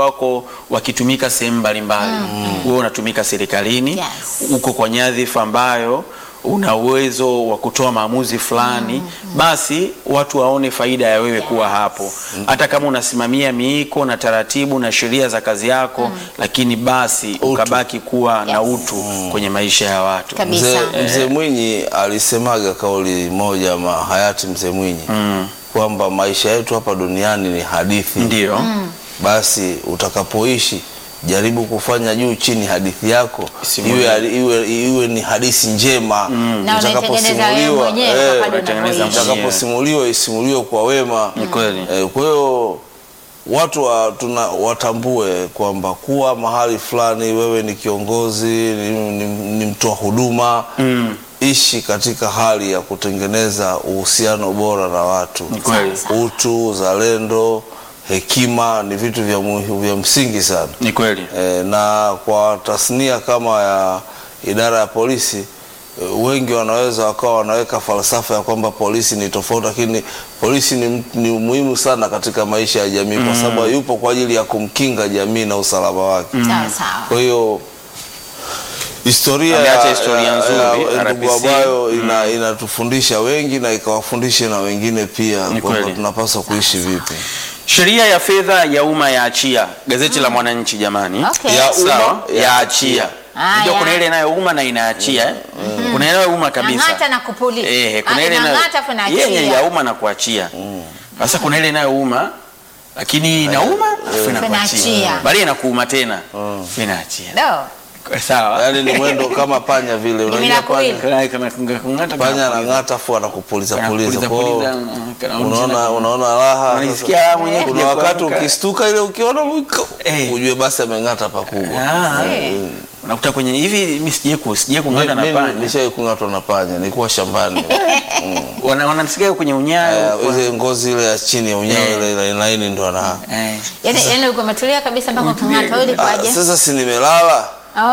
wako wakitumika sehemu mbalimbali. Wewe unatumika serikalini, Yes. uko kwa nyadhifa ambayo una uwezo wa kutoa maamuzi fulani, basi watu waone faida ya wewe kuwa hapo, hata kama unasimamia miiko na taratibu na sheria za kazi yako, lakini basi ukabaki kuwa na Yes. utu kwenye maisha ya watu. Kabisa. Mzee mzee Mwinyi alisemaga kauli moja ma hayati mzee Mwinyi kwamba maisha yetu hapa duniani ni hadithi. Ndio. Basi utakapoishi jaribu kufanya juu chini hadithi yako Isimulie. iwe, iwe, iwe ni hadithi njema Na unaitengeneza wewe mwenyewe eh, kwa kadri unaitengeneza unavyoishi. mwenyewe. itakaposimuliwa isimuliwe kwa wema. Ni kweli. Eh, kwa hiyo watu wa, tuna, watambue kwamba kuwa mahali fulani wewe ni kiongozi ni, ni, ni mtoa huduma Mm. ishi katika hali ya kutengeneza uhusiano bora na watu. Ni kweli. Sawa. Utu, uzalendo, hekima ni vitu vya, muhi- vya msingi sana. Ni kweli. E, na kwa tasnia kama ya idara ya polisi e, wengi wanaweza wakawa wanaweka falsafa ya kwamba polisi ni tofauti, lakini polisi ni, ni muhimu sana katika maisha ya jamii kwa sababu yupo kwa ajili ya kumkinga jamii na usalama wake. Sawa sawa. Kwa hiyo historia Ameacha ya- historia ya- nzuri, ya ndugu RPC. ambayo ina, inatufundisha wengi na ikawafundishe na wengine pia Ni kwamba kweli. tunapaswa kuishi vipi. Sheria ya fedha ya umma ya achia, gazeti la Mwananchi jamani, Okay. Ya umma sawa, ya ya achia. achia. Ah, Unajua ya. kuna ile inayouma na inaachia eh? Kuna ile inayouma kabisa. Nang'ata na kupuliza. Eh, kuna Ah, ile inayo- inang'ata afu inaachia. yenye ya umma na kuachia. Sasa kuna ile inayouma lakini inauma afu inakuachia. Inaachia. Baadaye inakuuma tena. afu Inaachia. Do. Sawa. Yaani ni mwendo kama panya vile, unajua nakuwili. panya Kana kama kungata panya anang'ata afu anakupuliza puliza. Kwa hiyo unaona unaona unaona raha. Unajisikia sasa. raha mwenyewe Kuna kuja wakati kuamka. ukistuka ile ukiona mwiko, Eh. ujue basi ameng'ata pakubwa. Ah, Eh. unakuta kwenye hivi mimi sije ku sije kung'ata na Mimi panya. nishai kung'atwa na panya, nilikuwa shambani. Wana wanasikia kwenye Eh, unyayo. kwa- Ile ngozi ile ya chini ya unyayo Eh. ile ile laini ndo ana. Eh. Yaani yaani uko umetulia kabisa mpaka kung'ata wewe Ah, ulikuwaje? Sasa si nimelala.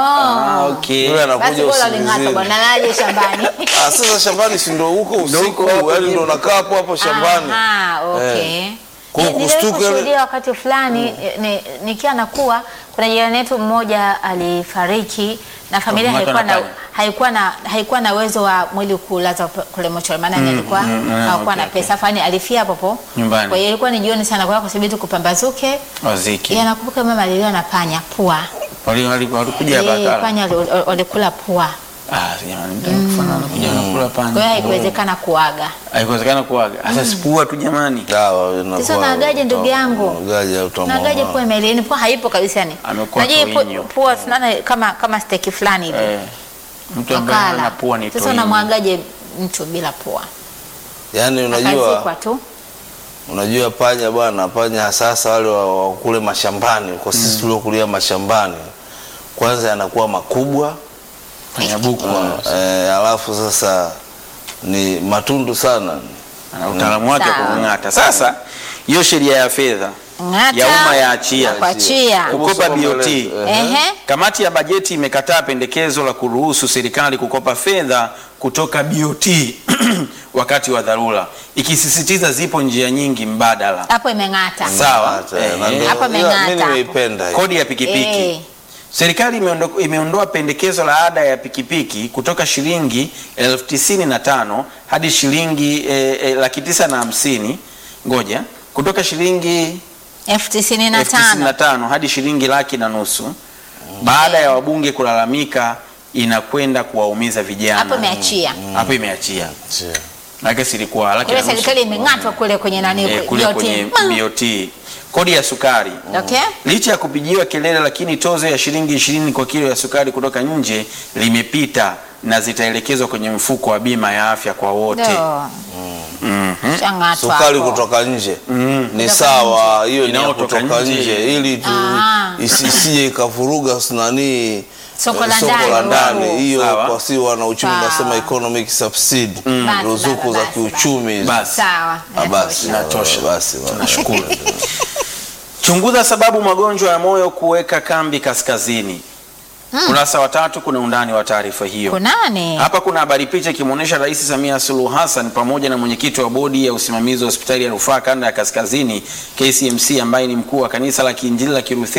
Ah, Oh. okay. Yule Basi anakuja bora uling'ata usingizini. bwana naje shambani. Ah, sasa shambani si ndo huko usiku, hapo yaani ndo jibu. nakaa hapo hapo shambani. Aha, okay. Kwa hiyo Ni- kustuka niliwahi ile- kushuhudia wakati fulani ni- nikiwa nakuwa kuna jirani yetu mmoja alifariki na familia Kwa haikuwa kung'atwa na na haikuwa na haikuwa na uwezo wa mwili kulaza p- kule mochari maana mm, alikuwa mm, hakuwa okay, na pesa fani alifia hapo hapo Nyumbani. kwa hiyo ilikuwa ni jioni sana kwa hiyo kusubiri tu kupambazuke Waziki. yeye anakumbuka mama aliliwa na panya pua Wali wali walikuja Eh, bakala. panya wali- wali- walikula pua Ah, jamani mtu anakufana anakuja anakula kwa hiyo panya. haikuwezekana kuaga Haikuwezekana kuaga. Sasa sipua tu jamani. Dawa inakuwa. Sasa unaagaje ndugu yangu? Unaagaje utamwona. nagaje pua imelini pua haipo kabisa yani Amekuwa Unajua hii toinyo. pu- pua tunaona kama kama steki fulani hivi Eh. Mtu ambaye wakala hana pua ni sasa toini. unamwagaje mtu bila pua Yaani akazikwa unajua tu unajua panya bwana, panya sasa wale wa wa kule mashambani, kwa sisi tuliokulia mashambani, kwanza yanakuwa makubwa Panya buku. eh, alafu sasa ni matundu sana. Ana utaalamu wake wa Sawa. kung'ata. Sasa hiyo sheria ya fedha ng'ata ya umma ya achia. na kuachia Kukopa Hebu soma BOT. maelezo. ehe Kamati ya bajeti imekataa pendekezo la kuruhusu serikali kukopa fedha kutoka BOT wakati wa dharura, ikisisitiza zipo njia nyingi mbadala. hapo imeng'ata Sawa. Hata, Eh, na eh. ndo- Hapa ila imeng'ata mimi hapo. nimeipenda hiyo. Kodi ya pikipiki. Eh. Serikali imeondo- imeondoa pendekezo la ada ya pikipiki kutoka shilingi elfu tisini na tano hadi shilingi eh, eh, laki tisa na hamsini ngoja kutoka shilingi elfu tisini na elfu tisini tano na tano hadi shilingi laki na nusu baada ya wabunge kulalamika inakwenda kuwaumiza vijana. hapo imeachia Hapo imeachia Sio. maana silikuwa laki kule na nusu serikali imeng'atwa kule kwenye nani eh, kule BOT. kwenye Ma. BOT. Kodi ya sukari Okay. licha ya kupigiwa kelele, lakini tozo ya shilingi ishirini kwa kilo ya sukari kutoka nje limepita na zitaelekezwa kwenye mfuko wa bima ya afya kwa wote. Ndio. Shang'atwa Sukari hapo. kutoka nje ni Kutoka sawa, hiyo ni ya Inayotoka kutoka nje. nje ili tu Ah. isisije ikavuruga nani Soko la eh, soko ndani la huko. ndani. Hiyo Sawa. kwa si wana uchumi Sawa. nasema economic subsidy, Basi, ruzuku basi, za basi, kiuchumi hizo. Basi sawa Ah, basi Inatosha. basi basi. Tunashukuru. Chunguza sababu magonjwa ya moyo kuweka kambi kaskazini. Kurasa wa tatu kuna undani wa taarifa hiyo. kunani Hapa kuna habari picha ikimwonyesha Rais Samia Suluhu Hassan pamoja na mwenyekiti wa bodi ya usimamizi wa hospitali ya rufaa kanda ya kaskazini KCMC ambaye ni mkuu wa kanisa la Kiinjili la Kilutheri